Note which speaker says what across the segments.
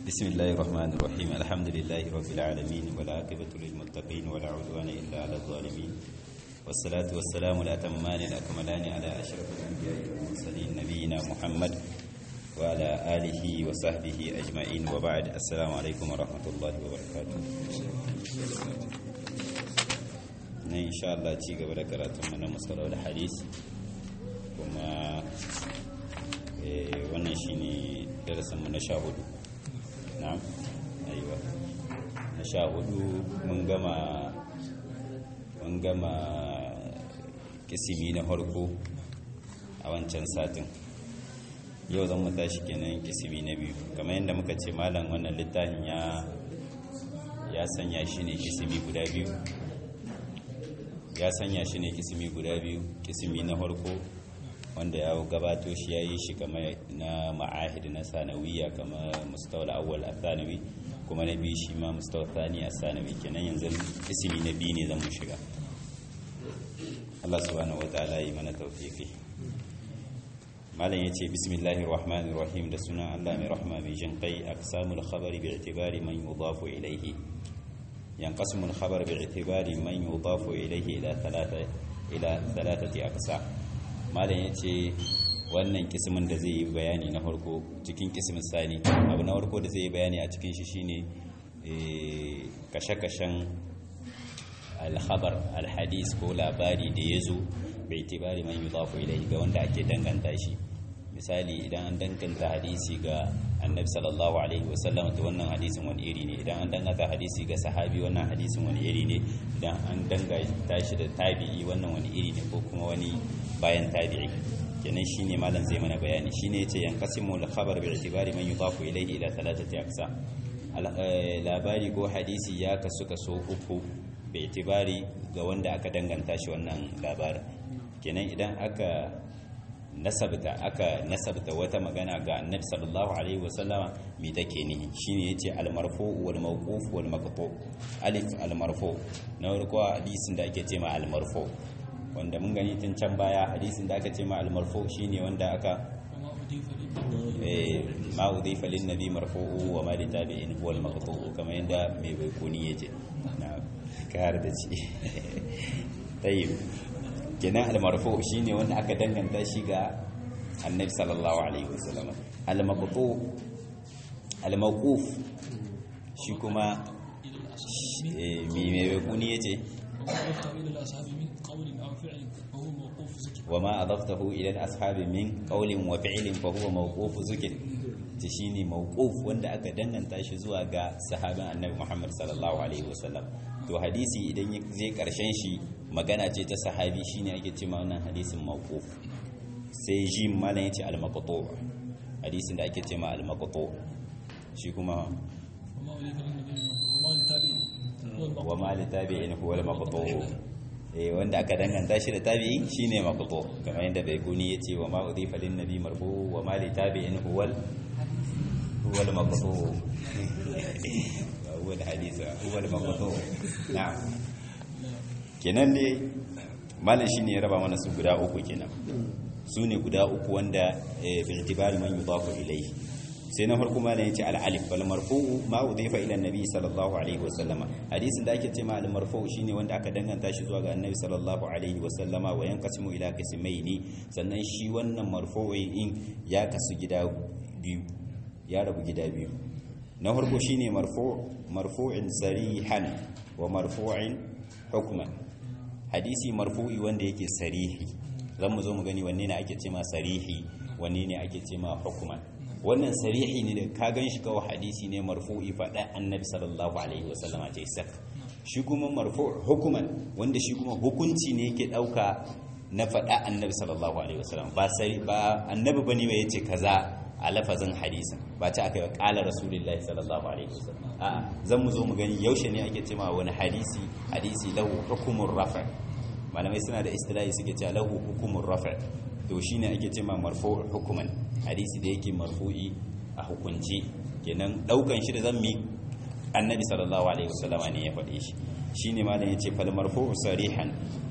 Speaker 1: بسم الله الرحمن الرحيم الحمد لله رب العالمين والعاقبة للمتقين ولا عدوان إلا على الظالمين والصلاة والسلام الأتمان الأكملان على أشرف الأنبياء والمرسلين نبينا محمد وعلى آله وصحبه أجمعين وبعد السلام عليكم ورحمة الله وبركاته ne insha Allah ci gaba da karatun na musalar da hadis kuma wannan shine darasinmu na sha hudu na aiwa na sha hudu mun gama mun gama kisimi na harko a wancan satin yau zan mu tashi kenan kisimi na biyu kamar yadda muka ce malam wannan littafin ya ya sanya shi ne kisimi guda biyu ya sanya shi ne kisimi guda biyu kisimi na harko wanda ya gabato shi ya yi shi kamar na ma'ahid na sanawiya kamar mustawar awwal a sanawi kuma na biyu shi ma mustawar sani a sanawi kenan yanzu kisimi na biyu ne zan mu shiga Allah subhanahu wa ta'ala yi mana tawfiqi malam yace bismillahir rahmanir rahim da sunan Allah mai rahma mai jin kai aqsamul khabari bi i'tibari man yudafu ilayhi ينقسم الخبر باعتبار من يضاف إليه إلى ثلاثة إلى ثلاثة أقسام ما yace wannan kismin da zai yi bayani na farko cikin kismin sani abu na farko da zai yi bayani a cikin shi shine kashe-kashen alhabar alhadis ko labari da ya zo bai tibari man yudafu ilai ga wanda ake danganta shi misali idan an danganta hadisi ga annabi sallallahu alaihi wasallam to wannan hadisin wani iri ne idan an danganta hadisi ga sahabi wannan hadisin wani iri ne idan an danganta shi da tabi'i wannan wani iri ne ko kuma wani bayan tabi'i kenan shine malam zai mana bayani shine yace yanqasimu al-khabar bi i'tibari man yudafu ilayhi ila thalathati aqsam labari ko hadisi ya kasu kaso uku bi i'tibari ga wanda aka danganta shi wannan labarin kenan idan aka nasabta aka nasabta wata magana ga annabi sallallahu alaihi wasallama me take nihi shine yace al-marfu wal mawquf wal maqtu alif al-marfu na farko hadisin da ake cewa al-marfu wanda mun gani tun can baya hadisin da aka ce ma al-marfu shine wanda aka eh ma udhifa lin nabi marfu'u wa ma li tabi'in huwa al-maqtu kamar yanda mai baikuni yace na kar da ci tayyib kenan al-marfu shine wanda aka danganta shi ga annabi sallallahu alaihi wasallam al-maqtu al-mawquf shi kuma mi me kuni yace وما أضفته إلى الأصحاب من قول وفعل فهو موقوف ذكر shine mawquf wanda aka danganta shi zuwa ga sahabin annabi Muhammad sallallahu alaihi wasallam to hadisi idan zai karshen shi magana ce ta sahabi shine ake cewa wannan hadisin mawquf sai ji malam yace al-maqtu hadisin da ake cewa al-maqtu shi kuma wa ma li tabi'in huwa al-maqtu eh wanda aka danganta shi da tabi'i shine maqtu kamar yadda bai kuni yace wa ma udhifa lin nabi marfu wa ma li tabi'in huwa huwa al-maqtu huwa al-hadith huwa al-maqtu na'am kenan ne malam shine ya raba mana su guda uku kenan su ne guda uku wanda bi itibari man yudafu ilayhi sai na farko malam yace al-alif wal marfu'u ma udhifa ila an-nabi sallallahu alaihi wasallama hadisin da ake ce ma al-marfu'u shine wanda aka danganta shi zuwa ga annabi sallallahu alaihi wasallama wa yanqasimu ila qismaini sannan shi wannan marfu'i in ya kasu gida biyu ya rabu gida biyu na farko shine marfu' marfu'in sarihan wa marfu'in hukman hadisi marfu'i wanda yake sarihi zan mu zo mu gani wanne ne ake ce ma sarihi wanne ne ake ce ma hukman wannan sarihi ne da ka gan shi kawai hadisi ne marfu'i faɗa annabi sallallahu alaihi wasallama ce sak shi kuma marfu hukuman wanda shi kuma hukunci ne yake ɗauka na faɗa annabi sallallahu alaihi wasallam ba sari ba annabi bane ba yace kaza a lafazin hadisin ba ta aka yi ƙala rasulullahi sallallahu alaihi wasallam a zan mu zo mu gani yaushe ne ake cewa wani hadisi hadisi lahu hukumur rafa malamai suna da istilahi suke cewa lahu hukumur rafa to shine ake cewa marfu hukuman hadisi da yake marfu'i a hukunci kenan daukan shi da zan mi annabi sallallahu alaihi wasallama ne ya faɗe shi shine malam yace fal marfu'u sarihan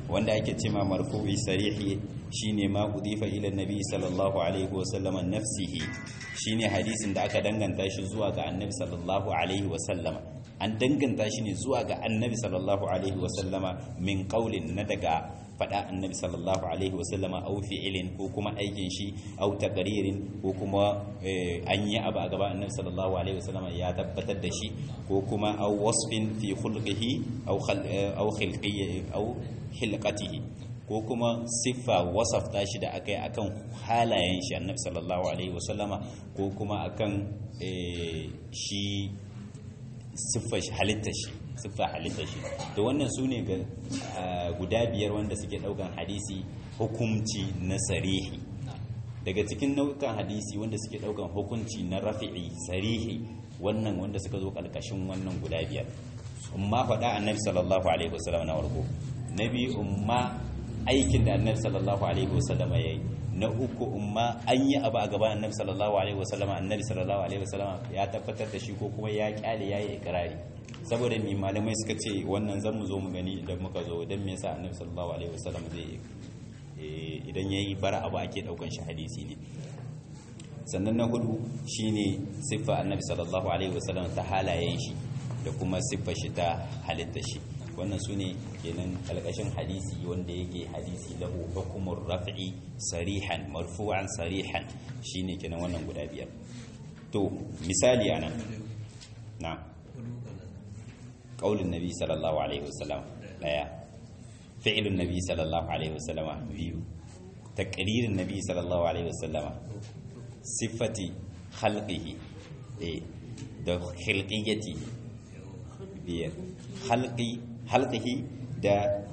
Speaker 1: wanda ake cewa marfu'i sarihi shine ma udifa ila nabi sallallahu alaihi wa sallama nafsihi shine hadisin da aka danganta shi zuwa ga annabi sallallahu alaihi wa sallama an danganta shi ne zuwa ga annabi sallallahu alaihi wa sallama min qaulin na daga fada annabi sallallahu alaihi wa sallama au fi'ilin ko kuma aikin shi au taqririn ko kuma an yi abu a gaba annabi sallallahu alaihi wa sallama ya tabbatar da shi ko kuma au wasfin fi khulqihi au au khilqihi au hilqatihi ko kuma siffa wasafta shi da aka yi akan halayen shi annabi sallallahu alaihi wasallama ko kuma akan shi siffar halittar shi siffa halittar shi to wannan su ne guda biyar wanda suke daukan hadisi hukumci na sarihi daga cikin nau'ukan hadisi wanda suke daukan hukunci na rafi'i sarihi wannan wanda suka zo kalkashin wannan guda biyar umma faɗa annabi sallallahu alaihi wasallam na warko na biyu umma aikin da annabi sallallahu alaihi wasallama ya yi na uku umma an yi abu a gaban annabi sallallahu alaihi wasallama annabi sallallahu alaihi wasallama ya tabbatar da shi ko kuma ya kyale ya yi ikirari saboda mi malamai suka ce wannan zan mu zo mu gani idan muka zo idan me yasa annabi sallallahu alaihi wasallam zai idan yayi bara abu ake daukan shi hadisi ne sannan na hudu shine siffa annabi sallallahu alaihi wasallam ta halayen shi da kuma siffa shi ta halitta shi wannan su ne kenan kalkashin hadisi wanda yake hadisi lahu hukumar raf'i sarihan marfu'an sarihan shine kenan wannan guda biyar to misali anan na qaulun nabi sallallahu alaihi wasallam daya fi'lun nabi sallallahu alaihi wasallam biyu taqririn nabi sallallahu alaihi wasallam sifati khalqihi eh da khilqiyati biyar khalqi halqihi da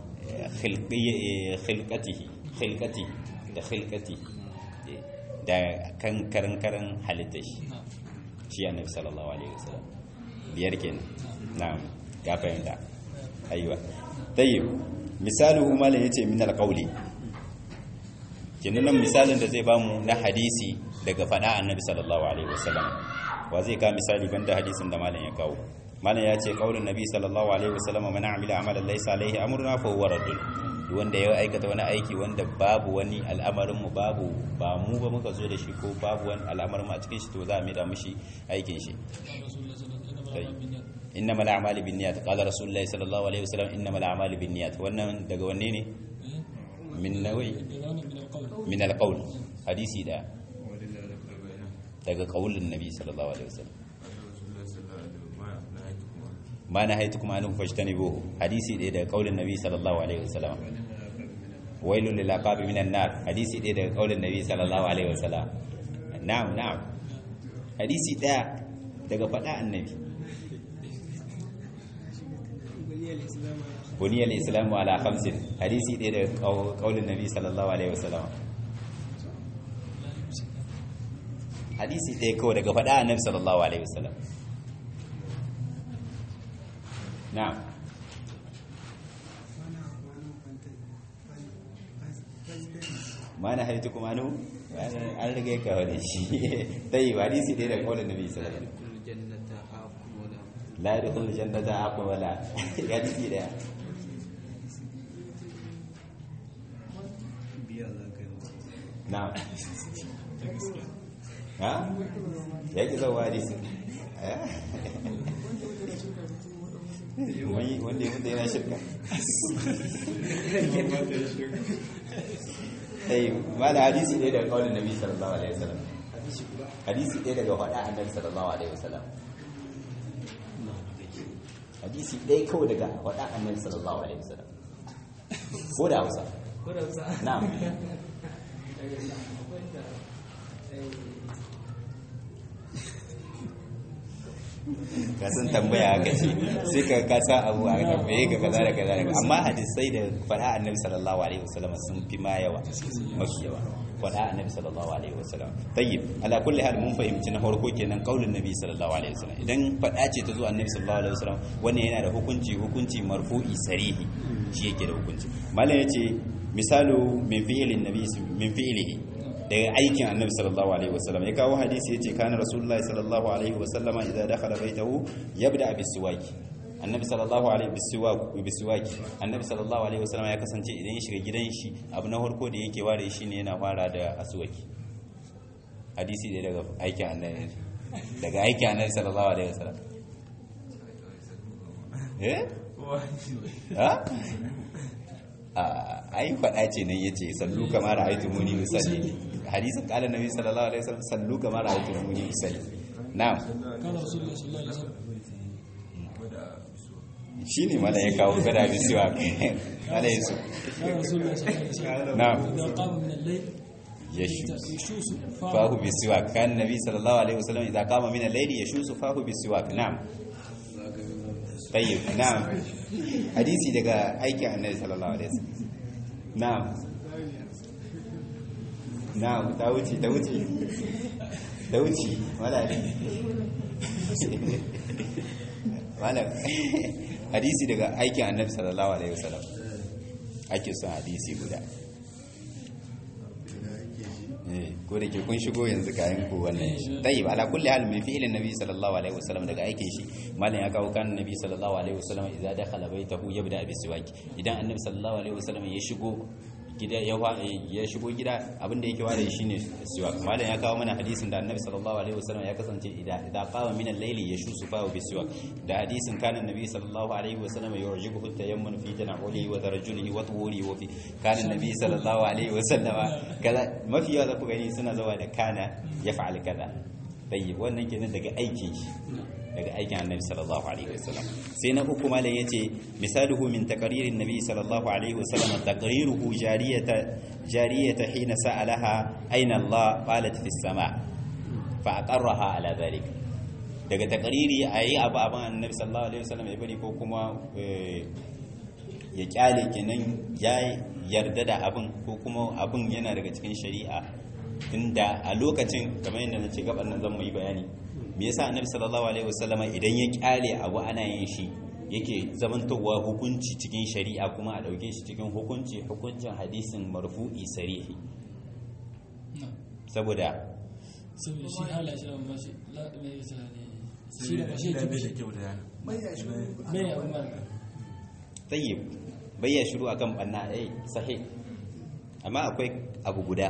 Speaker 1: khilqatihi khilqati da khilqati da kan karan karan halitta shi shi annabi sallallahu alaihi wasallam biyar kenan na'am ya fahimta aiwa tayyib misaluhu malan yace min alqawli kenan nan misalin da zai bamu na hadisi daga fada annabi sallallahu alaihi wasallam wa zai ka misali banda hadisin da malam ya kawo malam ya ce kaulin nabi sallallahu alaihi wasallam man amila amalan laysa alaihi amruna fa huwa raddun wanda ya aikata wani aiki wanda babu wani al'amarin mu babu ba mu ba muka zo da shi ko babu wani al'amarin mu a cikin shi to za a maida mishi aikin shi innama al'amali binniyat qala rasulullahi sallallahu alaihi wasallam innama al'amali binniyat wannan daga wanne ne min nawi min al-qawl hadisi da daga qaulin nabi sallallahu alaihi wasallam ma na haitu kuma anhu fajtanibuhu hadisi ɗaya daga kaulin nabi sallallahu alaihi wasallam wailul lil aqabi minan nar hadisi ɗaya daga kaulin nabi sallallahu alaihi wasallam na'am na'am hadisi ɗaya daga faɗa annabi buniyal islamu ala khamsin hadisi ɗaya daga kaulin nabi sallallahu alaihi wasallam hadisi ɗaya kawai daga faɗa annabi sallallahu alaihi wasallam na'am mana haitu kuma nu an rage ka wani shi ta yi hadisi ɗaya daga kawai nabi sallallahu alaihi wasallam la yadkhulu jannata aqul wala hadisi ɗaya na'am ha ya ki zauwa hadisi wanda ya mutu yana shirka sai ma da hadisi ɗaya daga kawai nabi sallallahu alaihi wasallam hadisi ɗaya daga faɗa annabi sallallahu alaihi wasallam hadisi ɗaya kawai daga faɗa annabi sallallahu alaihi wasallam ko da hausa
Speaker 2: ko da hausa
Speaker 1: na'am ka san tambaya haka ce sai ka kasa abu a tambaye ka kaza da kaza da amma hadisai da faɗa annabi sallallahu alaihi wasallam sun fi ma yawa mafi yawa faɗa annabi sallallahu alaihi wasallam tayyib ala kulli hal mun fahimci na farko kenan kaulin nabi sallallahu alaihi wasallam idan faɗa ce ta zo annabi sallallahu alaihi wasallam wannan yana da hukunci hukunci marfu'i sarihi shi yake da hukunci malam yace misalu min fi'lin nabi min fi'lihi daga aikin annabi sallallahu alaihi wasallam ya kawo hadisi yace kana rasulullahi sallallahu alaihi wasallama idza dakhala baitahu yabda bis siwaki annabi sallallahu alaihi bisiwak bisiwaki annabi sallallahu alaihi wasallam ya kasance idan ya shiga gidan shi abu na farko da yake ware shi ne yana fara da aswaki hadisi da daga aikin annabi daga aikin annabi sallallahu alaihi wasallam eh ha a ai faɗa ce nan yace sallu kama ra'aytu muni usalli hadisin qala nabi sallallahu alaihi wasallam sallu kama ra'aytu muni usalli na'am
Speaker 2: kana rasulullah sallallahu alaihi wasallam
Speaker 1: shine mala ya kawo gada bisiwa mala yasu
Speaker 2: kana rasulullah sallallahu alaihi wasallam
Speaker 1: na'am
Speaker 2: idan qama min al-layl
Speaker 1: yashu
Speaker 2: yashusu
Speaker 1: fahu bisiwak kan nabi sallallahu alaihi wasallam idza qama min al-layli yashusu fahu bisiwak na'am tayyib na'am hadisi daga aikin annabi sallallahu alaihi wasallam na'am na'am ta wuce ta wuce ta wuce wala wala hadisi daga aikin annabi sallallahu alaihi wasallam ake son hadisi guda Eh, ko da ke kun shigo yanzu kayan ku wannan shi tayyib ala kulli hal min fi'lin nabi sallallahu alaihi wasallam daga aikin shi malam ya kawo kan nabi sallallahu alaihi wasallam idza dakhala baitahu yabda bi siwaki idan annabi sallallahu alaihi wasallam ya shigo gida ya wa- ya shigo gida abin da yake ware shi ne siwak malam ya kawo mana hadisin da annabi sallallahu alaihi wasallam ya kasance idan idan qama min al-layli yashusu fa bi siwak da hadisin kana nabi sallallahu alaihi wasallam yu'jibuhu tayammun fi tana'ulihi wa tarajjulihi wa tuhurihi wa fi kana nabi sallallahu alaihi wasallam kaza mafi yawa za ku gani suna zawa da kana ya fa'al kaza tayyib wannan kenan daga aikin shi daga aikin annabi sallallahu alaihi wasallam sai na uku malam yace misaluhu min taqririn nabi sallallahu alaihi wasallam taqriruhu jariyata jariyata hina sa'alaha aina Allah qalat fis sama fa aqarraha ala dhalik daga taqriri ayi abu aban annabi sallallahu alaihi wasallam ya bari ko kuma eh, ya kyale kenan ya yarda da abin ko kuma abin yana daga cikin shari'a inda a lokacin kamar yadda na ce gaban nan zan mu yi bayani me yasa annabi sallallahu alaihi wasallama idan ya kyale abu ana yin shi yake zamantowa hukunci cikin shari'a kuma a dauke shi cikin hukunci hukuncin hadisin marfu'i sarihi saboda
Speaker 2: saboda shi hala shi ba shi la me yasa ne shi da ba shi
Speaker 3: da bai da
Speaker 2: ke
Speaker 3: kyau da yana
Speaker 2: me ya umar
Speaker 1: tayyib bayya shiru akan banna eh sahih amma akwai abu guda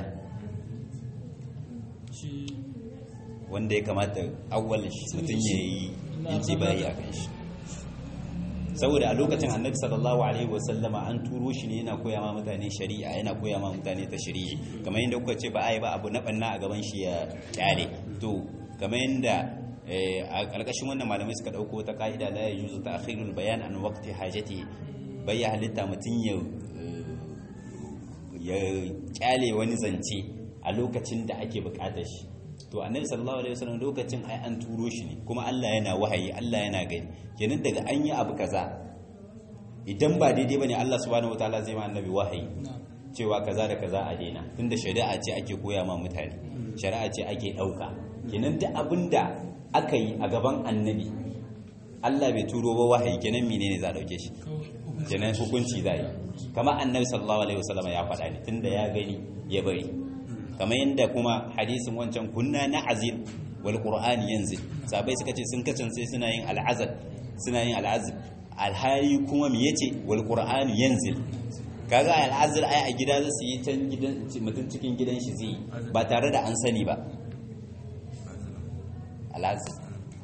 Speaker 2: shi
Speaker 1: wanda ya kamata awwal mutum ya yi intibahi a kan shi saboda a lokacin annabi sallallahu alaihi wasallama an turo shi ne yana koya ma mutane shari'a yana koya ma mutane ta shari'i kamar yadda kuka ce ba a yi ba abu na banna a gaban shi ya kyale to kamar yadda eh, a ƙarƙashin wannan malamai suka ɗauko ta ka'ida la yajuzu ta'khirul bayan an waqti hajati bai ya halitta mutum ya eh, ya kyale wani zance a lokacin da ake buƙatar shi to annabi sallallahu alaihi wasallam lokacin ai an turo shi ne kuma Allah yana wahayi Allah yana gani kenan daga an yi abu kaza idan ba daidai bane Allah subhanahu wataala zai ma annabi wahayi cewa kaza da kaza a daina tunda shari'a ce ake koya ma mutane shari'a ce ake dauka kenan duk abinda aka yi a gaban annabi Allah bai turo ba wahayi kenan menene za a dauke shi kenan hukunci za yi kamar annabi sallallahu alaihi wasallam ya faɗa ne tunda ya gani ya bari kamar yadda kuma hadisin wancan kunna na azil wal qur'ani yanzil sabai suka ce sun kacance suna yin al'azab suna yin al'azab alhali kuma me yace wal qur'ani yanzil kaga al'azab ai a gida zasu yi can gidan mutum cikin gidan shi zai ba tare da an sani ba al'azab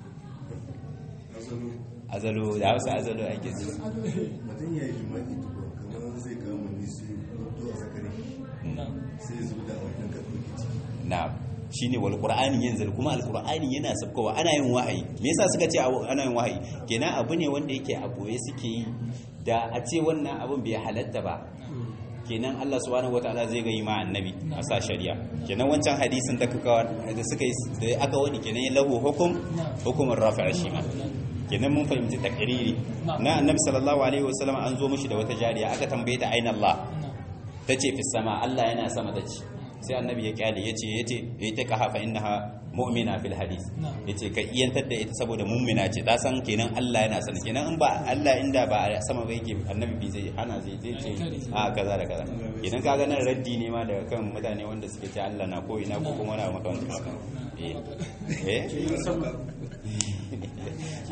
Speaker 1: azalu da hausa azalu ake ce
Speaker 4: mutum ya yi jima'i tukwa kamar zai kama ni sai to a zakari sai ya zuba da wannan ka ɗauki ciki
Speaker 1: na shine wal qur'ani yanzal kuma al qur'ani yana sabkowa ana yin wahayi me yasa suka ce abu- ana yin wahayi kenan abu ne wanda yake a boye suke yi da a ce wannan abun bai halatta ba kenan Allah subhanahu wataala zai ga yi ma annabi a sa shari'a kenan wancan hadisin da kuka da suka yi da aka wani kenan lahu hukum hukumin rafi'a shi ma kenan mun fahimci takriri na annabi sallallahu alaihi wasallam an zo mishi da wata jariya aka tambaye ta aina Allah ta ce fi sama Allah yana sama ta ce sai annabi ya kyale ya ce ya ce ya ta kaha fa innaha mu'mina fil hadis ya ce ka iyantar da ita saboda mu'mina ce ta san kenan Allah yana sana kenan in ba Allah inda ba a sama ba yake annabi bi zai hana zai zai ce a kaza da kaza idan ka ga nan raddi ne ma daga kan mutane wanda suke ce Allah na ko ina ko kuma na maka wanda suka eh eh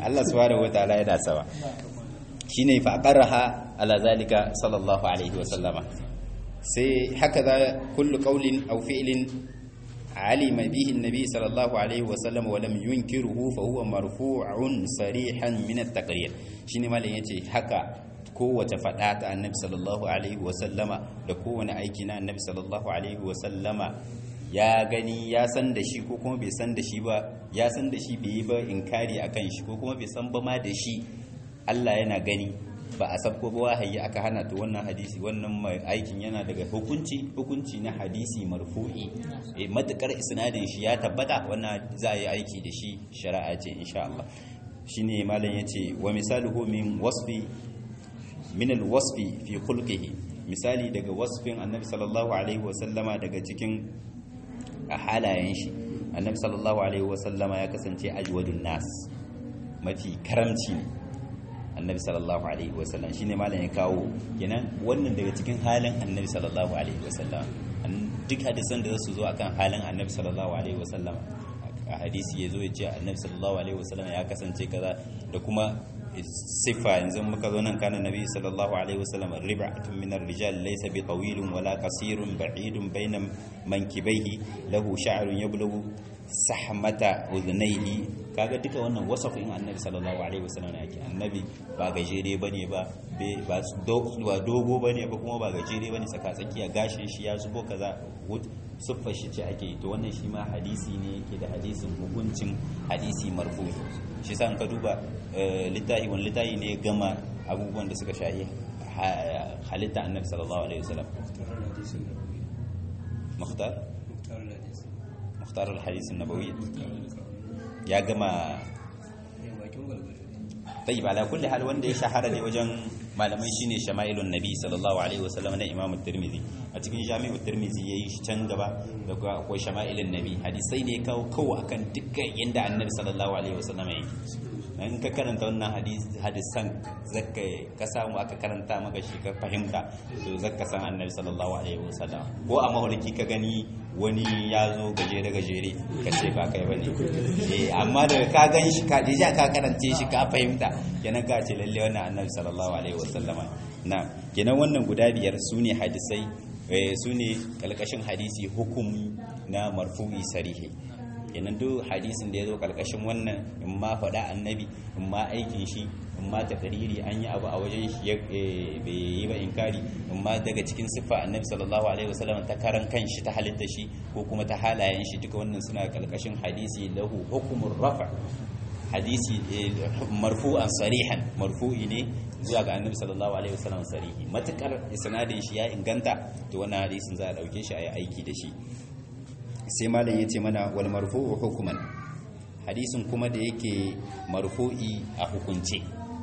Speaker 1: Allah subhanahu wataala yana sama shine fa aqarraha ala zalika sallallahu alaihi wa sallama sai haka za kullu qawlin aw fi'lin alima bihi an-nabi sallallahu alaihi wa sallam wa lam yunkiruhu fa huwa marfu'un sarihan min at-taqrir shine malam yace haka kowace fada ta annabi sallallahu alaihi wa sallama da kowane aiki na annabi sallallahu alaihi wa sallama ya gani ya san da shi ko kuma bai san da shi ba ya san da shi bai yi ba inkari akan shi ko kuma bai san ba ma da shi Allah yana gani ba a sabko ba wahayi aka hana to wannan hadisi wannan mai aikin yana daga hukunci hukunci na hadisi marfu'i eh matakar isnadin shi ya tabbata wannan za a yi aiki da shi shari'a ce insha Allah shine malam yace wa misaluhu min wasfi min alwasfi fi khulqihi misali daga wasfin annabi sallallahu alaihi wa sallama daga cikin halayen shi annabi sallallahu alaihi wa sallama ya kasance ajwadun nas mafi karamci ne annabi sallallahu alaihi wasallam shine malam ya kawo kenan wannan daga cikin halin annabi sallallahu alaihi wasallam duk hadisan da su zo akan halin annabi sallallahu alaihi wasallam a hadisi ya zo ya ce annabi sallallahu alaihi wasallam ya kasance kaza da kuma sifa yanzu muka zo nan kana nabi sallallahu alaihi wasallam rib'atun min ar-rijal laysa bi tawilin wala qasirun ba'idun bayna mankibaihi lahu sha'run yablughu sahmata udhnayhi kaga duka wannan wasafin annabi sallallahu alaihi wasallam yake annabi ba gajere bane ba ba dogo bane ba kuma ba gajere bane tsaka tsakiya gashin shi ya zubo kaza siffar shi ce ake to wannan shi ma hadisi ne yake da hadisin hukuncin hadisi marfu shi sa ka duba littafi wani littafi ne gama abubuwan da suka shahi halitta annabi sallallahu alaihi wasallam mukhtar mukhtar al-hadis an-nabawi ya gama tayyib ala kulli hal wanda ya shahara ne wajen malamai shine shama'ilun nabi sallallahu alaihi wasallam na imam at-tirmidhi a cikin jami'u at-tirmidhi yayi shi can gaba da akwai shama'ilun nabi hadisai ne kawo kawo akan dukkan inda annabi sallallahu alaihi wasallam yake in ka karanta wannan hadisan zaka ka samu aka karanta maka shi ka fahimta to zaka san annabi sallallahu alaihi wasallam ko a mawarki ka gani wani ya zo gajere gajere ka ce ba kai bane eh amma daga ka gan shi ka dija ka karance shi ka fahimta kenan ka ce lalle wannan annabi sallallahu alaihi wasallam na kenan wannan guda biyar sune hadisai sune kalkashin hadisi hukumi na marfu'i sarihi kenan duk hadisin da ya zo karkashin wannan in ma faɗa annabi in ma aikin shi in ma takariri an yi abu a wajen shi bai yi ba inkari in ma daga cikin siffa annabi sallallahu alaihi wasallam ta karan kanshi ta halitta shi ko kuma ta halayen shi duka wannan suna karkashin hadisi lahu hukumur rafa hadisi marfu'an sarihan marfu'i ne zuwa ga annabi sallallahu alaihi wasallam sarihi matukar isnadin shi ya inganta to wannan hadisin za a dauke shi a yi aiki da shi sai malam ya ce mana wal marfu'u hukuman hadisin kuma da yake marfu'i a hukunce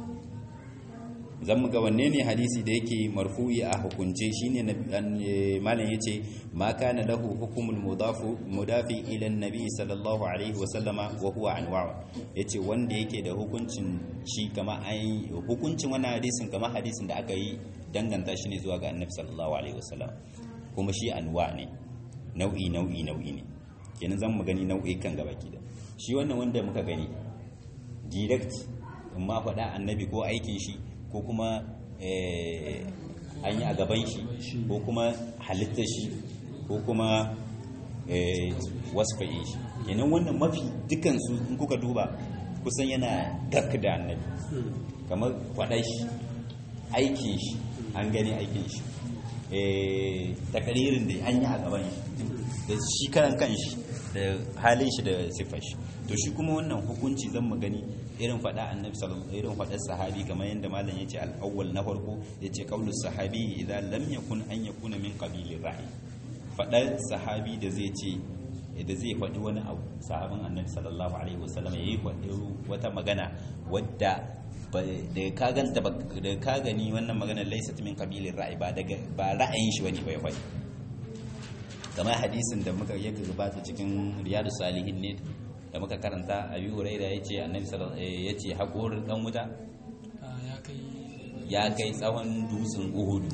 Speaker 1: zan ga wanne ne hadisi da yake marfu'i a hukunce shine malam ya ce ma kana lahu hukumul mudafu mudafi ila annabi sallallahu alaihi wasallama wa huwa anwa'u yace wanda yake da hukuncin shi kama ai hukuncin wannan hadisin kama hadisin da aka yi danganta shi ne zuwa ga annabi sallallahu alaihi wasallam kuma shi anwa ne nau'i nau'i nau'i ne kenan zan mu gani nau'i kan gaba da shi wannan wanda muka gani direct in ma faɗa annabi ko aikin shi ko kuma an yi a gaban shi ko kuma halittar shi ko kuma wasfa'in shi kenan wannan mafi dukansu in kuka duba kusan yana dak da annabi kamar faɗa shi aikin shi an gani aikin shi takaririn da an yi a gaban shi da shi karan kan shi da halin shi da siffar shi to shi kuma wannan hukunci zan mu gani irin faɗa annabi sallallahu irin faɗar sahabi kamar yadda malam yace al-awwal na farko yace qaulu sahabi idan lam yakun an yakuna min qabili ra'i faɗar sahabi da zai ce da zai faɗi wani abu sahabin annabi sallallahu alaihi wasallam yayi faɗi wata magana wadda da ka ganta da ka gani wannan magana laysat min qabilin ra'i ba daga ba ra'ayin shi bane bai faɗi kamar hadisin da muka yake gabata cikin riyadu salihin ne da muka karanta abi huraira yace annabi sallallahu alaihi yace haƙorin dan wuta ya kai tsawon dutsen uhudu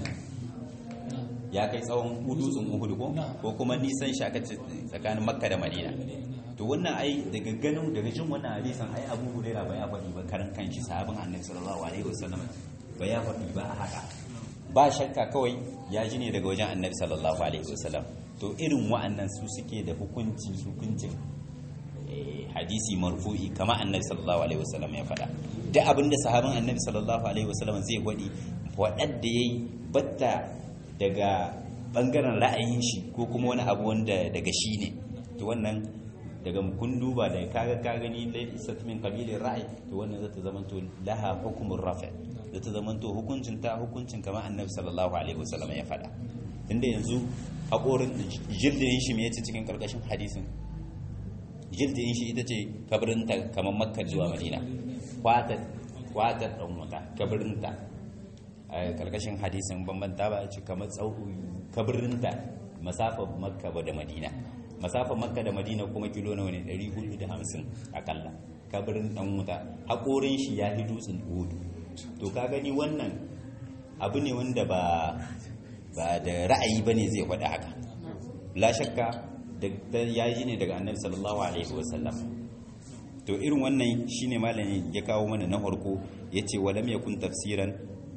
Speaker 1: ya kai tsawon dutsen uhudu ko ko kuma nisan shaka tsakanin makka da madina to wannan ai daga ganin daga jin wannan hadisan ai Abu Hurairah ba ya faɗi ba karan kanshi sahabin Annabi sallallahu alaihi wasallam ba ya faɗi ba a haka ba shakka kawai ya ji ne daga wajen Annabi sallallahu alaihi wasallam to irin wa'annan su suke da hukunci hukuncin eh, hadisi marfu'i kama Annabi sallallahu alaihi wasallam ya faɗa duk abinda sahabin Annabi sallallahu alaihi wasallam zai gwadi waɗanda yayi batta daga bangaren ra'ayin shi ko kuma wani abu wanda daga shi ne to wannan daga kun duba da kaga ka gani laysat min qabilin ra'ayi to wannan zata zamanto laha hukumur rafi zata zamanto hukuncin ta hukuncin kamar annabi sallallahu alaihi wasallam ya faɗa tunda yanzu haƙorin jildin shi me yace cikin karkashin hadisin jildin shi ita ce kabarinta kamar makka zuwa madina kwatar kwatar dan wuta kabarinta a karkashin hadisin bambanta ba ce kamar tsawo kabarinta masafar makka da madina masafar makka da madina kuma kilo nawa ne 450 akalla kabarin dan wuta haƙorin shi ya fi dutsen hudu to ka gani wannan abu ne wanda ba ba da ra'ayi ba ne zai faɗi haka la shakka da ya yi ne daga annabi sallallahu alaihi wasallam to irin wannan shine malamin ya kawo mana na farko yace walam yakun tafsiran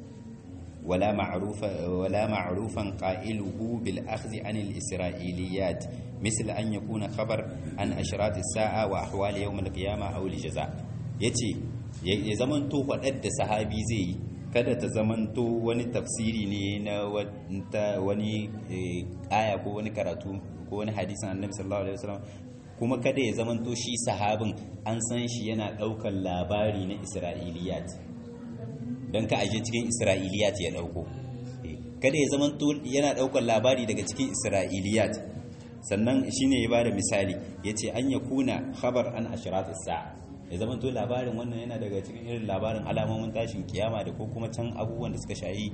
Speaker 1: ولا معروف ولا معروفا قائله بالأخذ عن الإسرائيليات مثل أن يكون خبر عن أشراط الساعة وأحوال يوم القيامة أو الجزاء يتي ya zamanto waɗanda sahabi zai yi kada ta zamanto wani tafsiri ne na wani aya ko wani karatu ko wani hadisin annabi sallallahu alaihi wasallam kuma kada ya zamanto shi sahabin an san shi yana ɗaukar labari na isra'iliyat don ka aje cikin isra'iliyat ya dauko kada ya zama yana daukar labari daga cikin isra'iliyat sannan shine ya bada misali yace an ya kuna khabar an ashrat as-sa'a ya zama to labarin wannan yana daga cikin irin labarin alamomin tashin kiyama da ko kuma can abubuwan da suka shayi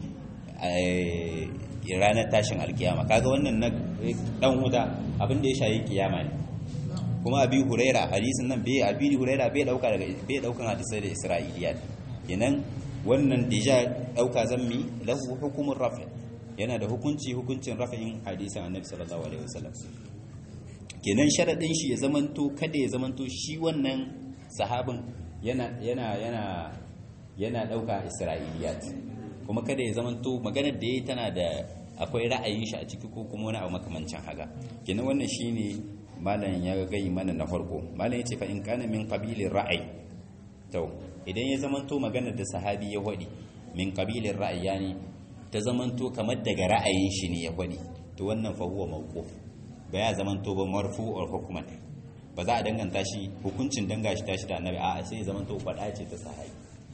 Speaker 1: ranar tashin alkiyama kaga wannan na dan huda abin da ya shayi kiyama ne kuma abi huraira hadisin nan bai abi huraira bai dauka daga bai daukan hadisai da isra'iliyat kenan wannan deja dauka zammi lahu hukumur rafi yana da hukunci hukuncin rafa'in hadisin annabi sallallahu alaihi wasallam kenan sharadin shi ya zamanto kada ya zamanto shi wannan sahabin yana yana yana yana dauka isra'iliyat kuma kada ya zamanto maganar da yayi tana da akwai ra'ayin shi a ciki ko kuma wani abu makamancin haka kenan wannan shine malam ya gai mana na farko malam yace fa in kana min qabilir ra'ayi to idan ya zamanto maganar da sahabi ya wadi min qabilir ra'ayi yani ta zamanto kamar daga ra'ayin shi ne ya wadi to wannan fa huwa mawquf ba ya zamanto ba marfu'ul hukman ba za a danganta shi hukuncin danga shi tashi da annabi a'a sai ya zamanto fada ce ta sahabi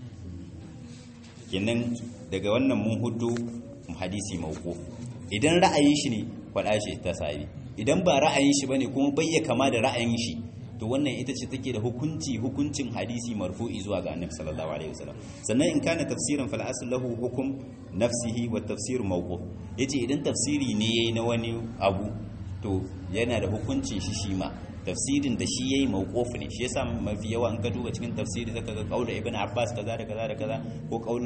Speaker 1: kenan daga wannan mun hudu hadisi mawquf idan ra'ayin shi ne fada ce ta sahabi idan ba ra'ayin shi bane kuma bai ya kama da ra'ayin shi to wannan ita ce take da hukunci hukuncin hadisi marfu'i zuwa ga annabi sallallahu alaihi wasallam sannan in kana tafsiran fal asl lahu hukum nafsihi wa tafsir mawquf yace idan tafsiri ne yayi na wani abu to yana da hukuncin shi shi ma tafsirin da shi yayi mawquf ne shi yasa mafi yawa an ka duba cikin tafsiri zaka ga qaul ibn abbas kaza da kaza da kaza ko qaul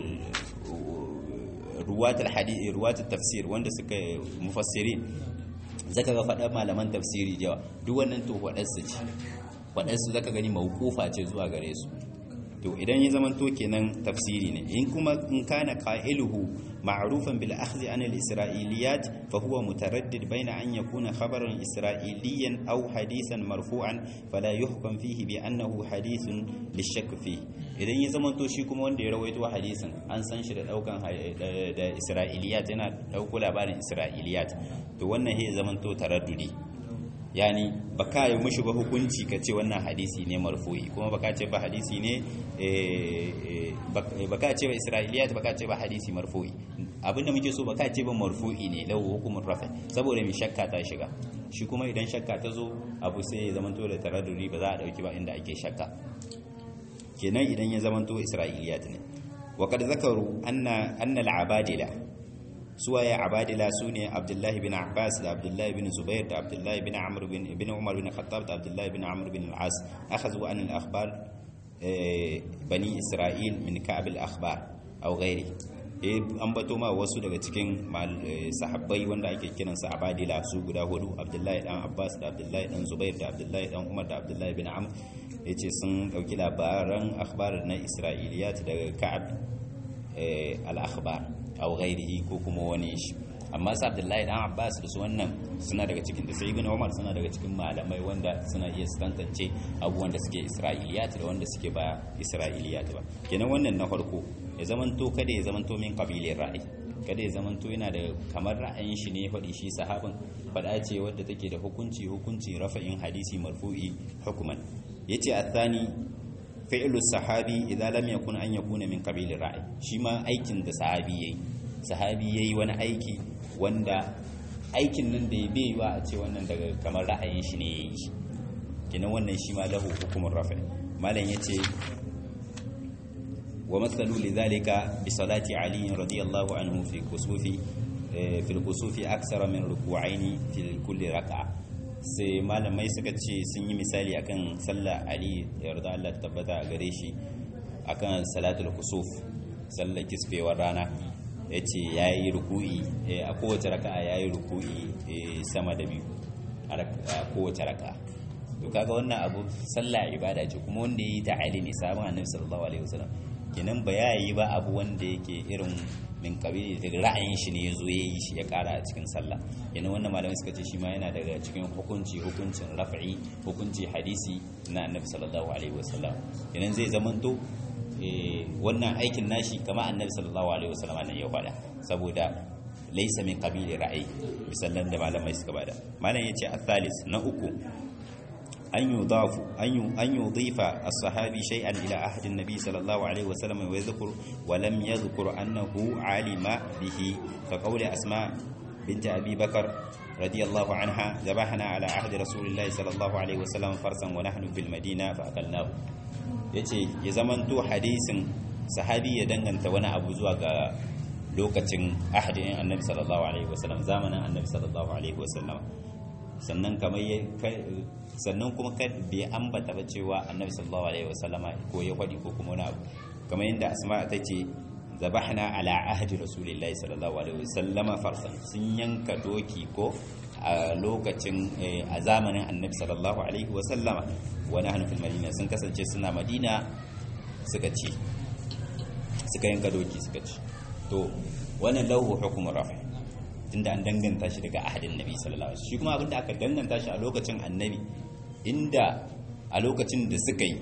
Speaker 1: ruwatul hadith ruwatul tafsir wanda suka mufassirin zaka ga faɗa malaman tafsiri jawa duk wannan to waɗansu ce waɗansu zaka gani mawqufa ce zuwa gare su to idan ya zama to kenan tafsiri ne in kuma in kana qailuhu ma'rufan bil akhdhi an al isra'iliyat fa huwa mutaraddid bayna an yakuna khabaran isra'iliyan aw hadithan marfu'an fala yuhkam fihi bi annahu hadithun lishakk fihi idan ya zama to shi kuma wanda ya rawaito hadisin an san shi da daukan da isra'iliyat yana dauko labarin isra'iliyat to wannan ya zama to taraddudi yani baka yi mushi ba hukunci ka ce wannan hadisi ne marfu'i kuma baka ce ba hadisi ne baka ce ba isra'iliyat baka ce ba hadisi marfu'i abinda muke so baka ce ba marfu'i ne lahu hukumun rafa saboda mai shakka ta shiga shi kuma idan shakka ta zo abu sai ya zamanto da taraddudi ba za a dauki ba inda ake shakka kenan idan ya zamanto isra'iliyat ne wa kad zakaru anna anna al-abadila suwaye abadila su ne abdullahi bin abbas da abdullahi bin zubair da abdullahi bin amr bin ibn umar bin khattab da abdullahi bin amr bin al-as akhadhu an al-akhbar bani isra'il min ka'b al-akhbar aw ghairi eh an bato ma wasu daga cikin sahabbai wanda ake kiran sa abadila su guda hudu abdullahi dan abbas da abdullahi dan zubair da abdullahi dan umar da abdullahi bin amr yace sun dauki labaran akhbar na isra'iliyat daga ka'ab al-akhbar aw ghairihi ko kuma wani shi amma sa abdullahi dan abbas da su wannan suna daga cikin da sai ibn umar suna daga cikin malamai wanda suna iya tantance abubuwan da suke isra'iliyat da wanda suke ba isra'iliyat ba kenan wannan na farko ya zamanto kada ya zamanto min qabilin ra'ayi kada ya zamanto yana da kamar ra'ayin shi ne faɗi shi sahabin faɗa ce wadda take da hukunci hukunci rafa'in hadisi marfu'i hukuman yace athani fi'lu sahabi idza lam yakun an yakuna min qabilin ra'ayi shi ma aikin da sahabi yayi sahabi yayi wani aiki wanda aikin nan da ya bai yiwa a ce wannan daga kamar ra'ayin shi ne ya yi shi kinan wannan shi ma lahu hukumar rafi malam ya ce wa matsalu li zalika bi salati ali radiyallahu anhu fi kusufi fi kusufi aksara min ruku'aini fi kulli raka'a sai malamai suka ce sun yi misali akan sallah ali yarda Allah tabbata a gare shi akan salatul kusuf sallar kisfewar rana ya ce ya yi ruku'i a kowace raka'a ya yi ruku'i sama da biyu a kowace raka'a to kaga wannan abu sallah ibada ce kuma wanda ya yi ta'ali ne sabon annabi sallallahu alaihi wasallam kenan ba ya yi ba abu wanda yake irin min kabili daga ra'ayin shi ne ya zo ya yi shi ya kara a cikin sallah kenan wannan malamai suka ce shi ma yana daga cikin hukunci hukuncin raf'i hukunci hadisi na annabi sallallahu alaihi wasallam kenan zai zamanto wannan aikin nashi kama annabi sallallahu alaihi wasallam nan ya faɗa saboda laysa min qabili ra'ayi misallan da malamai suka bada malam yace al-thalis na uku an yudafu an an yudifa as-sahabi shay'an ila ahd an-nabi sallallahu alaihi wasallam wa yadhkur wa lam yadhkur annahu alima bihi ka qawli asma bint abi bakr رضي الله عنها ذبحنا على عهد رسول الله صلى الله عليه وسلم فرسا ونحن في المدينة فأكلناه ya ce ya zamanto hadisin sahabi ya danganta wani abu zuwa ga lokacin ahadin annabi sallallahu alaihi wasallam zamanin annabi sallallahu alaihi wasallam sannan kamar ya sannan kuma kad bai ambata ba cewa annabi sallallahu alaihi wasallam ko ya faɗi ko kuma wani abu kamar yadda asma ta ce zabahna ala ahdi rasulillahi sallallahu alaihi wasallam farsan sun yanka doki ko a lokacin a zamanin annabi sallallahu alaihi wasallama wani hannu fil madina sun kasance suna madina suka ci suka yanka doki suka ci to wannan lahu hukumar rafi tunda an danganta shi daga ahadin nabi sallallahu alaihi shi kuma abinda aka danganta shi a lokacin annabi inda a lokacin da suka yi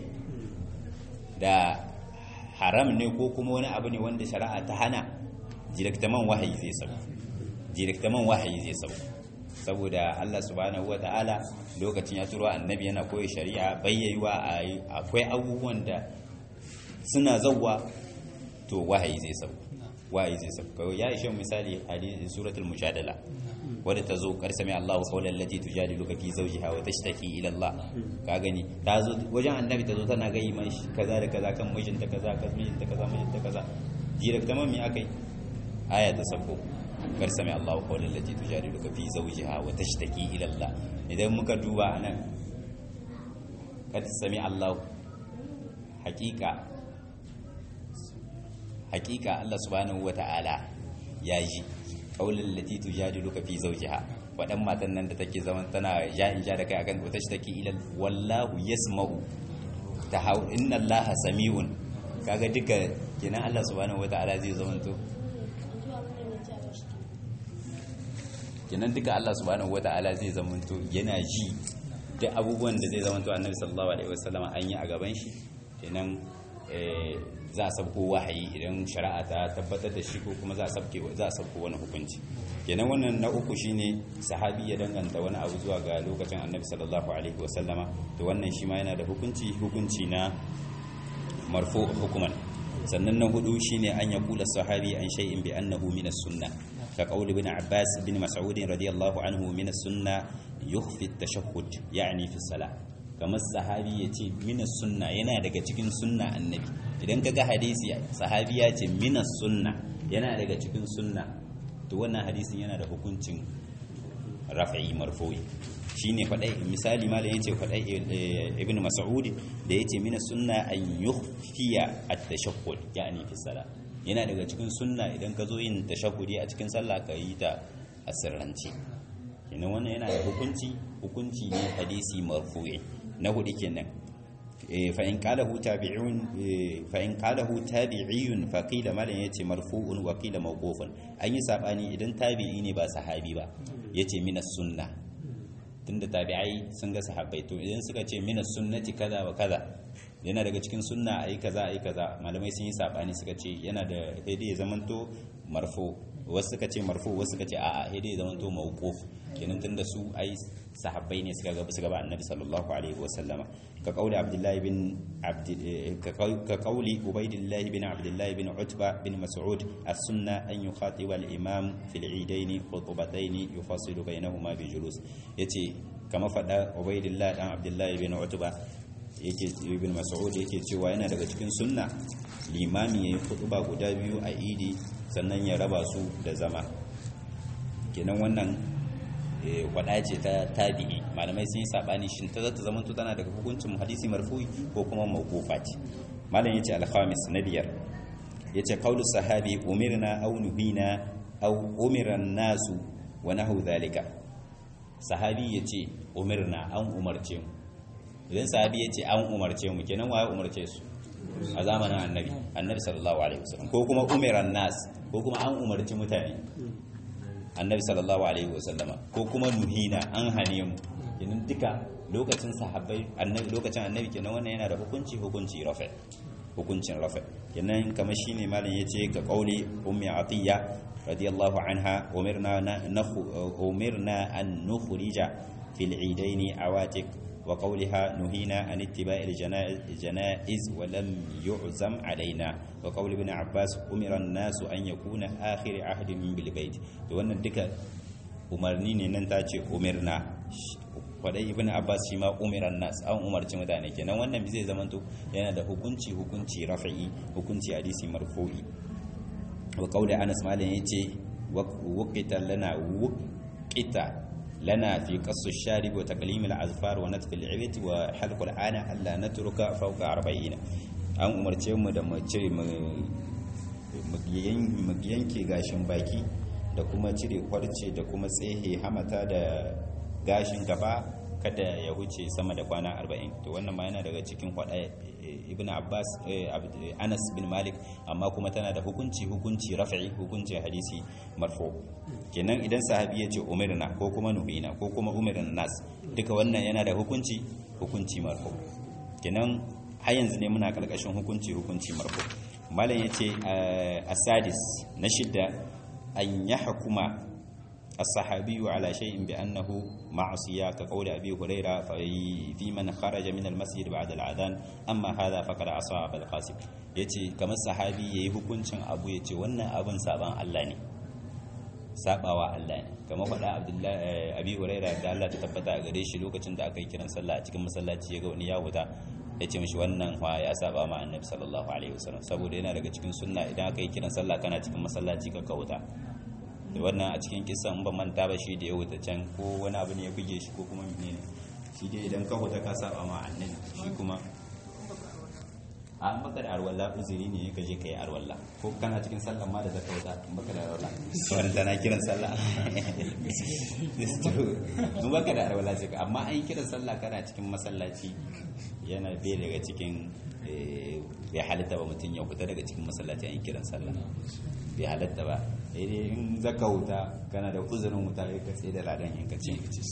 Speaker 1: da haram ne ko kuma wani abu ne wanda shari'a ta hana direktaman wahayi zai sauka direktaman wahayi zai sauka saboda Allah subhanahu wata'ala lokacin ya turo annabi yana koyi shari'a bayyayiwa akwai abubuwan da suna zawwa to wahayi zai sauka wahayi zai sauka ya ishe misali hadisi suratul mujadala wadda ta zo kar sami Allahu qawlan lati tujadiluka fi zawjiha wa tashtaki ila Allah ka gani ta zo wajen annabi ta zo tana ga mai kaza da kaza kan mijinta kaza kan mijinta kaza mijinta kaza direct tamam me akai aya ta sako kar sami Allahu qawlan lati tujadiluka fi zawjiha wa tashtaki ila Allah idan muka duba anan kad sami Allahu hakika hakika Allah subhanahu wata'ala ya ji qawlan lati tujadiluka fi zawjiha wadan matan nan da take zaman tana ja in ja da kai akan wata take ila wallahu yasma'u tahaw inna Allaha sami'un kaga duka kenan Allah subhanahu wata'ala zai zamanto kenan duka Allah subhanahu wata'ala zai zamanto yana ji duk abubuwan da zai zamanto annabi sallallahu alaihi wasallam an yi a gaban shi kenan za a sabko wahayi idan shari'a ta tabbatar da shi ko kuma za a sabke za a sabko wani hukunci kenan wannan na uku shine sahabi ya danganta wani abu zuwa ga lokacin annabi sallallahu alaihi wasallama to wannan shi ma yana da hukunci hukunci na marfu hukuman sannan na hudu shine an ya kula sahabi an shay'in bi annahu min as-sunnah ka qauli ibn abbas bin mas'ud radiyallahu anhu min as-sunnah yukhfi at-tashahhud yani fi salah kamar sahabi ya ce minas sunna yana daga cikin sunna annabi idan kaga hadisi sahabi ya ce minas sunna yana daga cikin sunna to wannan hadisin yana da hukuncin rafa'i marfu'i shine fadai misali malam yace fadai ibnu mas'ud da yace minas sunna an yukhfiya at-tashaqqud yani fi salat yana daga cikin sunna idan ka zo yin tashahudi a cikin sallah ka yi ta a sirrance kenan wannan yana da hukunci hukunci ne hadisi marfu'i na hudu kenan fa in qalahu tabi'un fa in qalahu tabi'iyun fa qila malan yace marfu'un wa qila mawqufun an yi sabani idan tabi'i ne ba sahabi ba yace minas sunna tunda tabi'ai sun ga sahabbai to idan suka ce minas sunnati kaza wa kaza yana daga cikin sunna ayi kaza ayi kaza malamai sun yi sabani suka ce yana da daidai zamanto marfu wasu suka ce marfu wasu suka ce a'a daidai zamanto mawquf kenan tunda su ai sahabbai ne suka gaba suka ba annabi sallallahu alaihi wasallama ka kauli abdullahi bin abd ka kauli ubaidillah bin abdullahi bin utba bin mas'ud as-sunna an yukhatiba al-imam fil eidain khutbatayn yufassilu bainahuma bi julus yace kama fada ubaidillah dan abdullahi bin utba yake ibn mas'ud yake cewa yana daga cikin sunna limami yayin khutba guda biyu a idi sannan ya raba su da zama kenan wannan kwada ce ta tabi'i malamai sun yi sabani shin ta zata zama tana daga hukuncin hadisi marfu'i ko kuma mawqufa ce malam yace al-khamis na biyar yace qaulu sahabi umirna aw nuhina aw umira an-nasu wa nahu dhalika sahabi yace umirna an umarce mu idan sahabi yace an umarce mu kenan waye umarce su a zamanin annabi annabi sallallahu alaihi wasallam ko kuma umira an-nas ko kuma an umarci mutane annabi sallallahu alaihi wasallama ko kuma nuhina an hane mu kenan duka lokacin sahabbai annabi lokacin annabi kenan wannan yana da hukunci hukunci rafa hukuncin rafa kenan kamar shine malam yace ga qauli ummi atiya radiyallahu anha umirna nakhu umirna an nukhrija fil eidaini awatik wa qawliha nuhina an ittiba'i al-janaiz wa lam yu'zam alaina wa qawli ibn abbas umira an-nasu an yakuna akhir ahdin bil bait to wannan duka umarni ne nan ta ce umirna kwadai ibn abbas shi ma umiran nas an umarci mutane kenan wannan zai zamanto yana da hukunci hukunci rafi'i hukunci hadisi marfu'i wa qawli anas malan yace waqita lana waqita لنا في قص الشارب وتقليم الأظفار ونتف العبت وحلق العانة ألا نترك فوق أربعين an umarce mu da mu cire mu yanke gashin baki da kuma cire kwarce da kuma tsehe hamata da gashin gaba kada ya huce sama da kwana 40 to wannan ma yana daga cikin kwada ibn abbas anas bin malik amma kuma tana da hukunci hukunci rafi'i hukunci hadisi marfu kenan idan sahabi ya ce umirna ko kuma nuhina ko kuma umirin nas duka wannan yana da hukunci hukunci marfu kenan har yanzu ne muna karkashin hukunci hukunci marfu malam yace asadis na shidda an yahkuma الصحابي على شيء بأنه معصية كقول أبي هريرة في من خرج من المسجد بعد الأذان أما هذا فقد عصى أبا القاسم yace kamar sahabi yayi hukuncin abu yace wannan abin saban Allah ne sabawa Allah ne kamar faɗa Abdullahi Abi Huraira da Allah ta tabbata a gare shi lokacin da aka yi kiran sallah a cikin masallaci ya ga wani ya wuta yace mishi wannan fa ya saba ma Annabi sallallahu alaihi wasallam saboda yana daga cikin sunna idan aka yi kiran sallah kana cikin masallaci ka kauta da wannan a cikin kisan ba manta ba shi da ya wuta can ko wani abu ne ya buge shi ko kuma mene ne shi dai idan ka huta ka saba ma annabi shi kuma a an baka da arwalla uzuri ne ka je ka yi arwalla ko kana cikin sallah ma da zaka wuta an baka da arwalla wani tana kiran sallah mun baka da arwalla sai amma an yi kiran sallah kana cikin masallaci yana bai daga cikin bai halitta ba mutum ya fita daga cikin masallaci an yi kiran sallah bai halatta ba daidai in zaka wuta kana da uzurin wuta ya ka tsaye da ladan in ka ce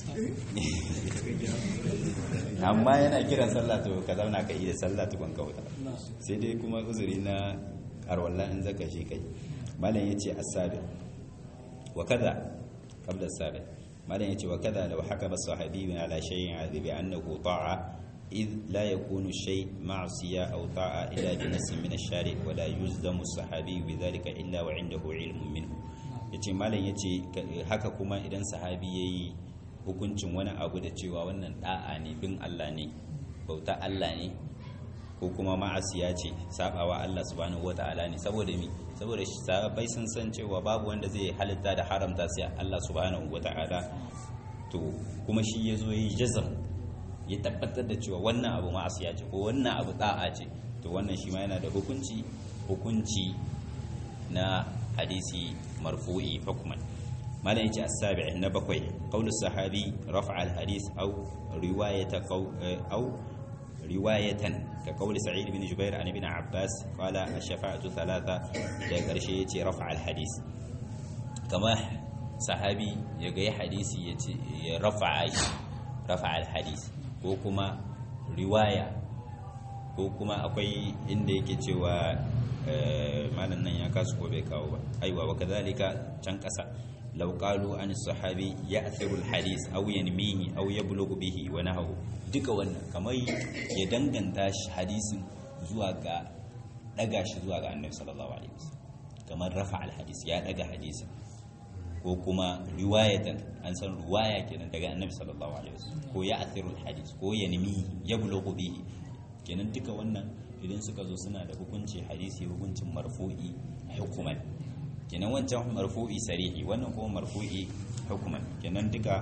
Speaker 1: amma yana kiran sallah to ka zauna ka yi da sallah tukun ka wuta sai dai kuma uzuri na arwallah in zaka shi kai malam yace as-sabi wa kaza qabla as-sabi malam yace wa kaza law hakama sahabi ala shay'in adhi annahu ta'a إذ لا يكون الشيء معصية أو طاعة إلا بنس من الشارع ولا يلزم الصحابي بذلك إلا وعنده علم منه yace malam yace haka kuma idan sahabi yayi hukuncin wani abu da cewa wannan da'a ne bin Allah ne bauta Allah ne ko kuma ma'asiya ce sabawa Allah subhanahu wataala ne saboda mi saboda sahabbai sun san cewa babu wanda zai halitta da haramta sai Allah subhanahu wataala to kuma shi yazo yayi jazam ya tabbatar da cewa wannan abu ma'asiya ce ko wannan abu da'a ce to wannan shi ma yana da hukunci hukunci na hadisi marfu'i hukman malam yace as-sabi' na bakwai qaulu sahabi raf'a al-hadith aw riwayata aw riwayatan ka qauli sa'id bin jubair an ibn abbas qala ash-shafa'atu thalatha da karshe yace raf'a al-hadith kama sahabi ya ga hadisi yace ya rafa'a shi rafa'a al-hadith ko kuma riwaya ko kuma akwai inda yake cewa malam nan ya kasu ko bai kawo ba aiwa wa kadhalika can kasa law qalu an sahabi ya'thiru al-hadith aw yanmihi aw yablughu bihi wa nahawu duka wannan kamar ya danganta shi hadisin zuwa ga daga shi zuwa ga annabi sallallahu alaihi wasallam kamar rafa al-hadith ya daga hadisin ko kuma riwayatan an san riwaya kenan daga annabi sallallahu alaihi wasallam ko ya'thiru al-hadith ko yanmihi yablughu bihi kenan duka wannan idan suka zo suna da hukunci hadisi hukuncin marfu'i hukuman kenan wancan marfu'i sarihi wannan kuma marfu'i hukuman kenan duka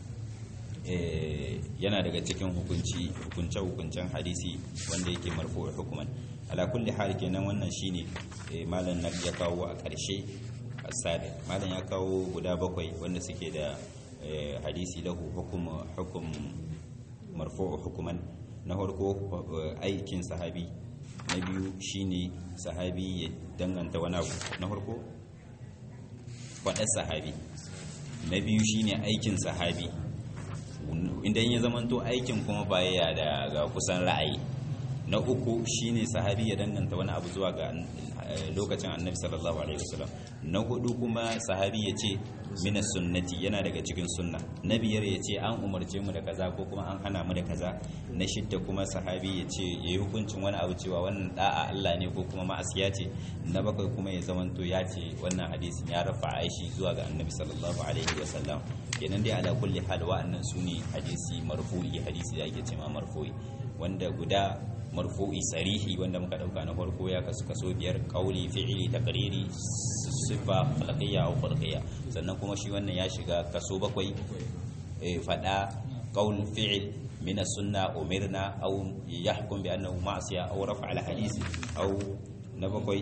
Speaker 1: yana daga cikin hukunci hukunce hukuncen hadisi wanda yake marfu'i hukuman ala kulli hal kenan wannan shine malam na ya kawo a ƙarshe asabi malam ya kawo guda bakwai wanda suke da hadisi lahu hukum hukum marfu'u hukuman na farko aikin sahabi na biyu shine sahabi ya danganta wani abu na farko faɗar sahabi na biyu shine aikin sahabi idan ya zamanto aikin kuma baya da ga kusan ra'ayi na uku shine sahabi ya danganta wani abu zuwa ga lokacin annabi sallallahu alaihi wasallam na hudu kuma sahabi ya ce mina sunnati yana daga cikin sunna na biyar ya ce an umarce mu da kaza ko kuma an hana mu da kaza na shidda kuma sahabi ya ce ya yi hukuncin wani abu cewa wannan da'a Allah ne ko kuma ma'asiya ce na bakwai kuma ya zamanto ya ce wannan hadisin ya rafa aishi zuwa ga annabi sallallahu alaihi wasallam kenan dai ala kulli hal wa'annan sune hadisi marfu'i hadisi da ake cewa marfu'i wanda guda marfu'i sarihi wanda muka dauka na farko ya kasu kaso biyar kauli fi'ili taqriri sifa khalqiyya aw khulqiyya sannan kuma shi wannan ya shiga kaso bakwai fada qaul fi'il min as-sunna umirna aw yahkum bi annahu ma'siya aw rafa al hadith aw na bakwai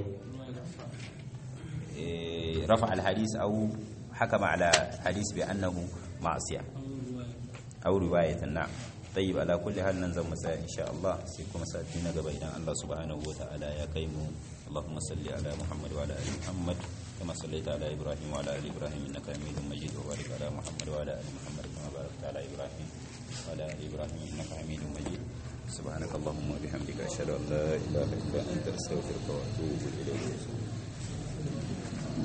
Speaker 1: rafa al hadith aw hakama ala hadith bi annahu ma'siya aw riwayatan na'am طيب على كل حال ننزل مساء إن شاء الله سيكون مساء قبل إذا الله سبحانه وتعالى يا كيم اللهم صل على محمد وعلى آل محمد كما صليت على إبراهيم وعلى آل إبراهيم إنك حميد مجيد وبارك على محمد وعلى آل محمد كما باركت على إبراهيم وعلى آل إبراهيم إنك حميد مجيد سبحانك اللهم وبحمدك أشهد أن لا إله إلا أنت أستغفرك وأتوب إليك